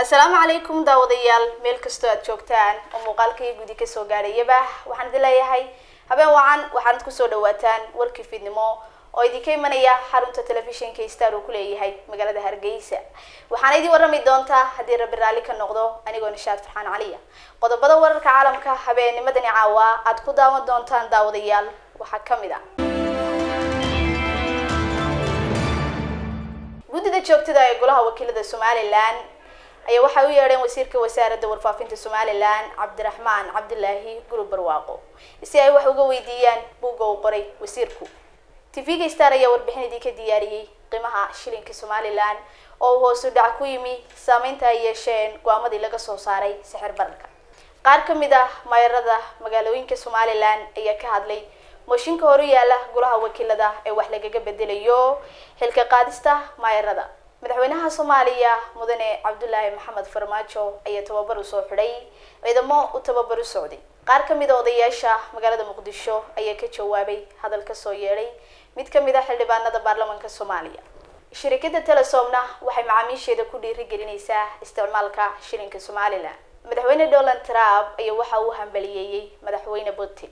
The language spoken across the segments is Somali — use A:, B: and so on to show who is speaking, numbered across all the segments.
A: assalaamu calaykum daawadayaal meel kastoo aad joogtaan oo muuqaalkaiyo gudi kasoo gaadhayaba waxaan idin leeyahay habeen wacan waxaanad kusoo dhawaataan warkii fiidnimo oo idinka imanaya xarunta telefishinka star uu kuleeyahay magaalada hargeysa waxaana idin warrami doontaa haddii rabbi raalli ka noqdo anigoo nishaad farxaan caliya qodobada wararka caalamka habeennimadani caawa aad ku daawan doontaan daawadayaal waxaa kamid ah guddida joogtada ee golaha wakiilada somalilan ayaa waxay u yeedheen wasiirka wasaaradda warfaafinta somalilan cabdiraxmaan cabdilaahi gurub barwaaqo si ay wax uga weydiiyaan buugga uu qoray wasiirku tv-ga star ayaa warbixin idinka diyaariyey qiimaha shilinka somalilan oo uu hoosu dhac ku yimi saameynta ay yeesheen go-aamadii laga soo saaray sixir bararka qaar ka mid ah maayarada magaalooyinka somalilan ayaa ka hadlay mooshinka horu yaala golaha wakiilada ee wax lagaga bedelayo xilka qaadista maayarada madaxweynaha soomaaliya mudane cabdulaahi maxamed farmaajo ayaa tababar u soo xidhay ciidamo u tababar u socday qaar ka mid a odayaasha magaalada muqdisho ayaa ka jawaabay hadal kasoo yeedhay mid ka mid a xildhibaanada baarlamaanka soomaaliya shirikada telesomna waxay macaamiisheeda ku dhiirigelinaysaa isticmaalka shilinka somalilan madaxweyne donald trump ayaa waxa uu hambaliyeeyey madaxweyne putin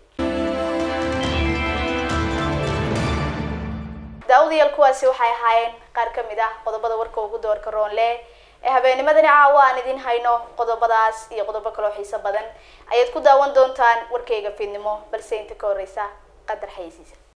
A: daawadayaal kuwaasi waxay ahaayeen qaar ka mid ah qodobada warka ugu doorka roonle ee habeennimadani caawa aan idin hayno qodobadaas iyo qodobo kaloo xiiso badan ayaad ku daawan doontaan warkayga fiidnimo balse inta ka horeysa qadar xayisiisa